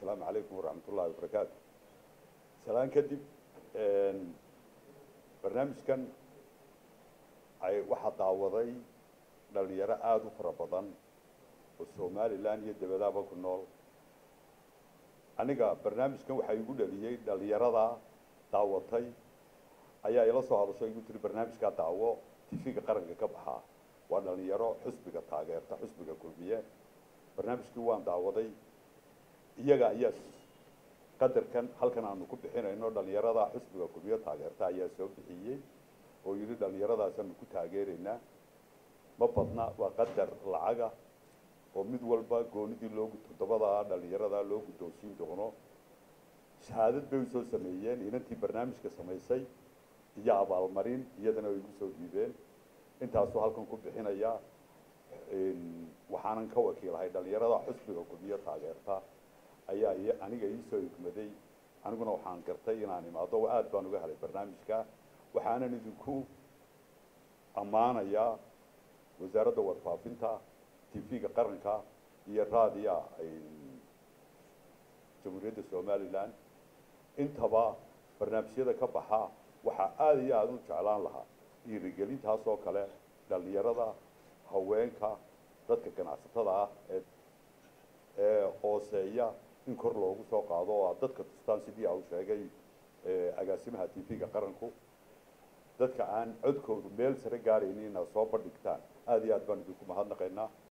asalaamu calaykum waraxmat ullahi wabarakaatu salaan kadib barnaamijkan ay waxaa daawaday dhalinyaro aada u fara badan oo somalilan iyo dabadaaba ku nool aniga barnaamijkan waxaa igu dhaliyey dhalinyarada daawatay ayaa ila soo hadasho igu tiri barnaamijkaa daawo tifiga qaranka ka baxaa waa dhalinyaro xusbiga taageerta xusbiga kulmiye barnaamijkii waan daawaday iyaga ayaa qadarkan halkan aanu ku bixinayno dhalinyarada xusbiga kulmiye taageerta ayaa soo bixiyey oo yidhi dhalinyaradaasanu ku taageeraynaa ma badna waa qadar lacaga oo mid walba goonidii loo toddobada dhalinyarada loo guddoonsiin doono shahaadad bay usoo sameeyeen inantii barnaamijka samaysay iyo abaalmarin iyadana way igu soo dhiibeen intaasuu halkan ku bixinaya waxaanan ka wakiilahay dhalinyarada xusbiga kulmiye taageerta ayaa aniga iisoo higmaday aniguna waxaan gartay inaan imaado aada baan uga helay barnaamijka waxaanan idinku ammaanayaa wasaaradda warfaafinta tv-ga qaranka iyo raadiya jamhuuriyadda somalilan intaba barnaamijyada ka baxa waxaa aada iyo aada u jeclaan lahaa dhiirigelintaas oo kale dhalinyarada haweenka dadka ganacsatada ah ee ee hooseeya in kor loogu soo qaado oo aad dadka tustaan sidii au sheegay agaasimaha tv-ga qaranku dadka aan codkoodu meel sare gaaraynin inaad soo bandhigtaan aada iyo aad baan idinku mahadnaqaynaa